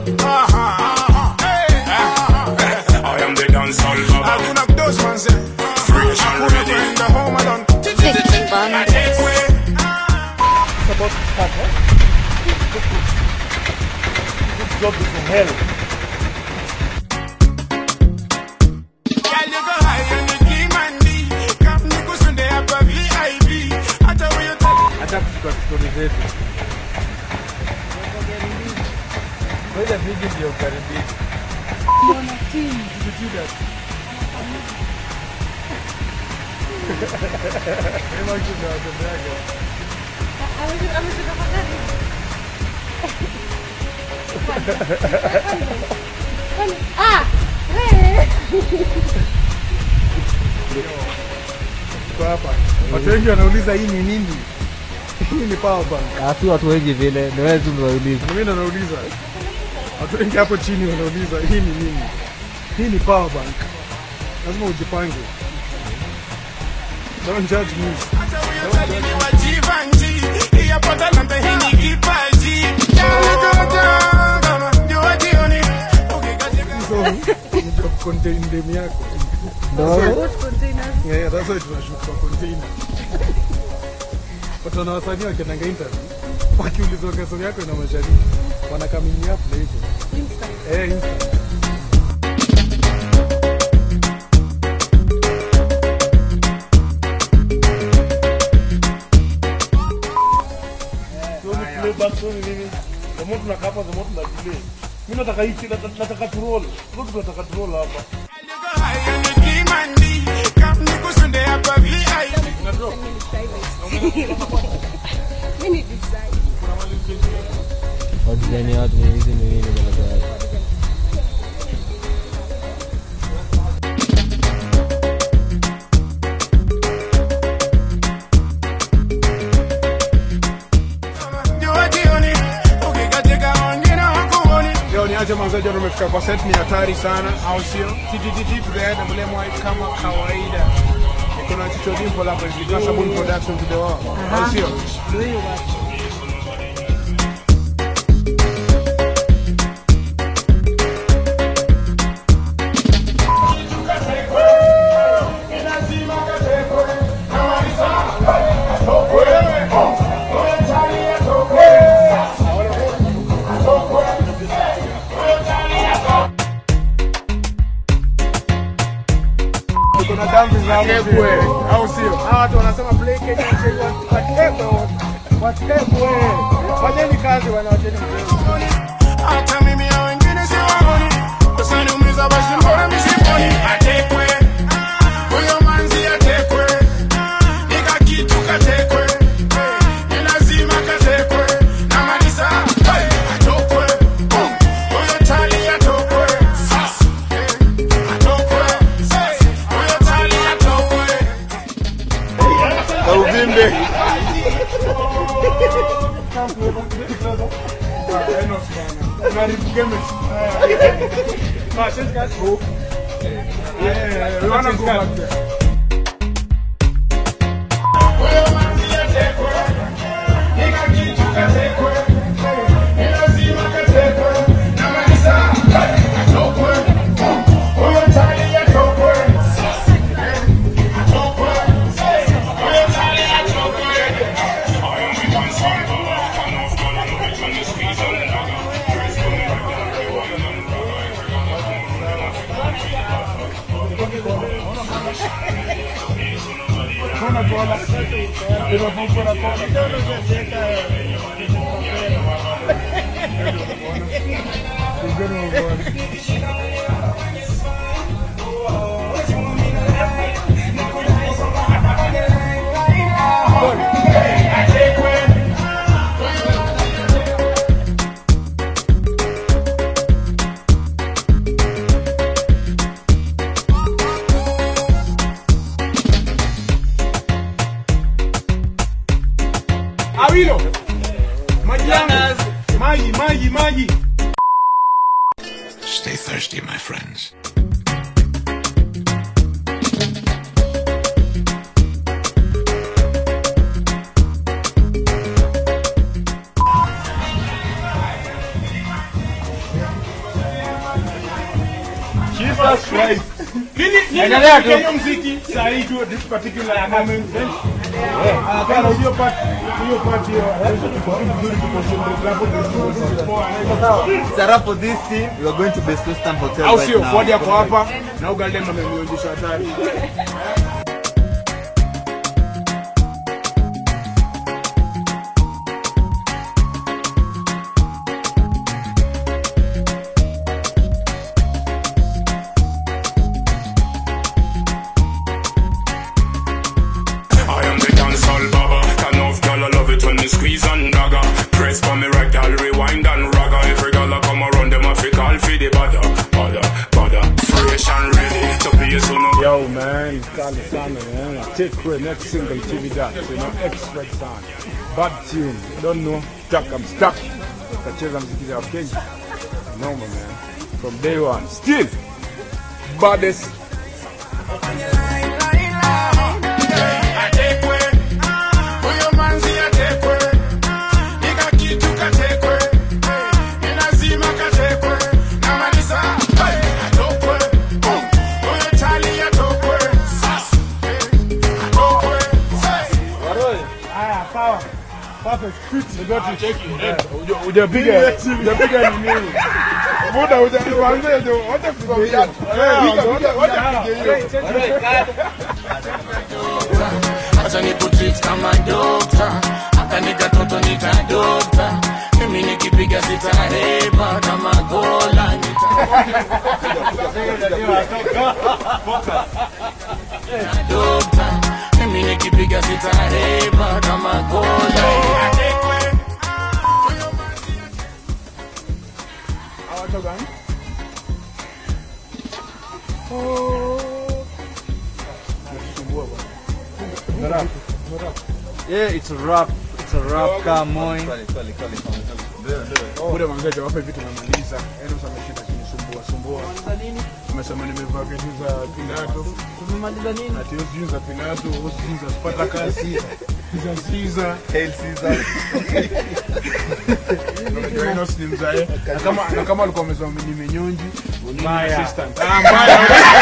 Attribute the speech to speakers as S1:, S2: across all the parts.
S1: I am the dancehall baba.
S2: Hakuna kudos manze.
S1: Fresh and
S2: Hakuna
S1: ready.
S2: kwenda home alone.
S3: Vicky Bandes.
S4: about to start, eh? This job is from hell.
S2: Girl, you go high and you keep money. Come nikusunde hapa VIP. Hata huyo tali-
S4: Hata kuchukua stori zetu. Ngoja viji ndio ukaribisha. Sema kitu nawatembeaga. Tuko hapa. Watu wengi wanauliza hii ni nini? Hii ni power bank.
S5: si watu wengi vile ni wewe tu unauliza
S4: Mimi ndo nauliza. Watu wengi hapo chini wanauliza hii ni nini? Hii ni power bank. Lazima ujipange. Don't judge me.
S2: hata huyo tali ni wa Givenchy. Hii hapa talanta, hii ni kipaji. Kama jua jioni. Ukikatika
S4: So, unajua contain dem yako. Yeah, that's why tunashoot kwa container. Watu wana wasanii wakiendanga interview wakiulizwa kesho yako ina mashariki wanakamini up na hivyo. Eh, Insta. So ni playback so ni nini? The more tunakaa hapa, the more tuna delay. Mimi nataka hiki, nata- nataka tu roll. Roll tunataka tu roll hapa.
S2: you go high and you keep money. Come nikusunde hapa VIP.
S4: Ina drop.
S5: wadesign ya watu ni hizi ni nini bwana
S2: Jua jioni. Ukikatika wengine hawakuoni.
S4: Leo niache mwanzaji ndo umefika kwa set ni hatari sana au sio? TTTT to the head mbele mwa kama kawaida. Kuna Chicho Dimpo hapa hivi kwa Sabuni production to the wall. Au sio? Kuna dhambi za Kebwe au sio? Hawa watu wanasema play Kenya Mzee watekwe watekwe. Fanyeni kazi bwana wacheni mchezo.
S2: hata mimi na wengine siwaoni, usiniumiza basi mbona misiponi? Atekwe huyo manzi atekwe, nika kitu katekwe, ni lazima katekwe na Malisa hey, atokwe Boom. huyo tali atokwe Sasa, eh, atokwe Sasa, huyo tali atokwe
S4: Na uvimbe.
S2: huyo manzi atekwe, nika kitu katekwe, ni lazima katekwe na Malisa hey, atokwe Boom. huyo tali atokwe Sasa, eh, atokwe Sasa, huyo tali atokwe
S1: I am the dancehall baba. Turn off gun and put on the speed and dagger.
S4: Awilo. Maji yangu. Maji, maji, maji.
S1: Stay thirsty, my friends.
S4: Endelea tu. Kenya muziki saa hii tu this particular moment. Ah, kana hiyo part hiyo part hiyo. Vizuri tu concentrate hapo vizuri.
S6: Sara for this scene, we are going to Best Western Hotel
S4: Au
S6: right
S4: sio?
S6: now.
S4: Ford yako hapa na Ugaldem amemwonyesha hatari.
S1: I am the dancehall baba. Can of girl I love it when me squeeze and dagger. Press for me right, girl rewind and ragga. Every girl I come around them I fi call for the bada, bada, bada. Fresh and ready to play so no.
S4: Yo man, kali sana man. Take away next single TV that, you know, expert sana. Bad tune, don't know, stuck, I'm stuck. Tacheza mziki za Kenya. Noma man. From day one. Still, baddest
S2: Atekwe, huyo manzi atekwe, nika kitu katekwe, ni lazima katekwe, namaliza hey, atokwe, boom, huyo chali atokwe, sasa hey, atokwe, hey.
S4: hujapiga hujapiga nini? Muda hujaanza ndio wote kupiga.
S2: Acha nikutreat kama dokta, hata nikatoto nitadokta, mimi nikipiga sitahepa kama gola nitadokta, mimi nikipiga sitahepa kama gola
S6: Yeah, it's a rap. It's a rap. Come on.
S4: Muda mangaje wape vitu namaliza. Yaani usameshinda kunisumbua sumbua. Umesema nimevaa vitu za Pilato.
S5: Tumemaliza nini?
S4: Ati sijui za Pilato, sijui za Spartacus, za Caesar.
S6: Hail Caesar.
S4: Unajua Enos ni mzae. Na kama na kama alikuwa amesema ni menyonji, ni assistant. Ah, mbaya.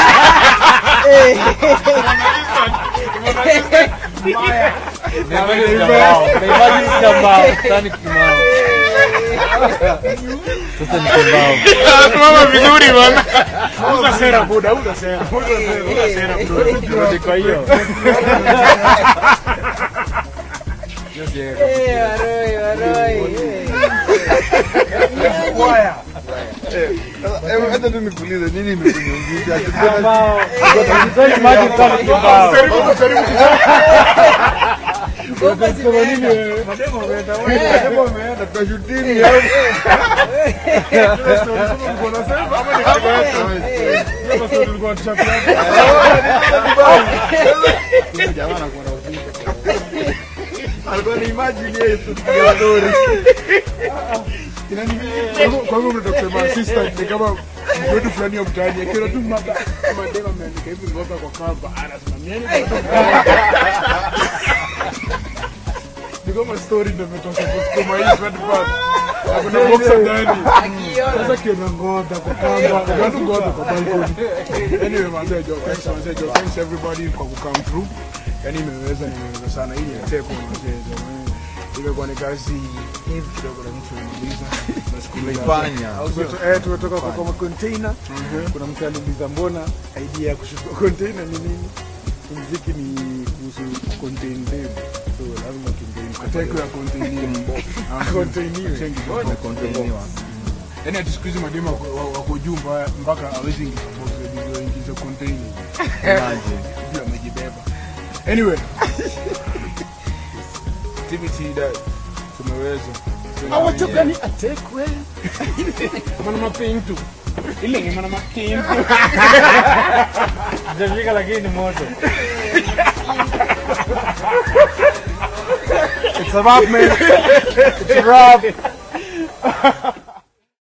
S5: Imagine sina mbao. Sasa ni kimao. Sasa ni kibao.
S4: Tunaona vizuri bwana. Uza sera buda, uza sera. Uza sera, uza sera bro. Turudi kwa hiyo.
S5: Eh, waroi, waroi.
S6: Eh, Hata tu nikuulize nini imekunyungisha?
S5: Kibao. Sasa imagine kama ni kibao.
S4: Karibu karibu. Unasema nini wewe? Mademo wameenda wewe. Mademo wameenda tunashutini hapo. Unasema ama ni kibao? Sasa sio tulikuwa tuchapia. Jamaa anakuwa na ujinga.
S6: Alikuwa ni imagine yeye tu tukiwa story.
S4: Kwa hivyo mnataka kusema assistant ni kama mtu fulani wa mtaani akiona tu mada madema ameandika hivi ngoma kwa kamba anasimamieni ni kama story ndio imetoka kusukuma hii third part Na kuna boxer ndani sasa kiona ngoda kwa kamba watu ngoda kwa balcony anyway manze jo thanks manze jo thanks everybody kwa ku come through yani imeweza nimeweza sana hii ni teko manze jo imekuwa ni kazi hivi kidogo na mtu anamaliza
S6: Tumeifanya.
S7: Eh, tumetoka kwa kwa container. Kuna mtu aliuliza mbona idea ya kushuka container ni nini? Muziki ni kuhusu contain them. So lazima contain
S4: Teko ya contain
S7: containiwe.
S4: Yaani ati siku hizi mademu wako- wa- wako juu mbaya mpaka hawezi ingiza box video ingize container. Ndio amejibeba. Anyway. TBT that tumeweza.
S7: Awatoka ni atekwe.
S4: Mana mapintu. Ile ni mana mapintu.
S5: Hajafika lakini ni moto.
S7: It's a rap man. It's a rap.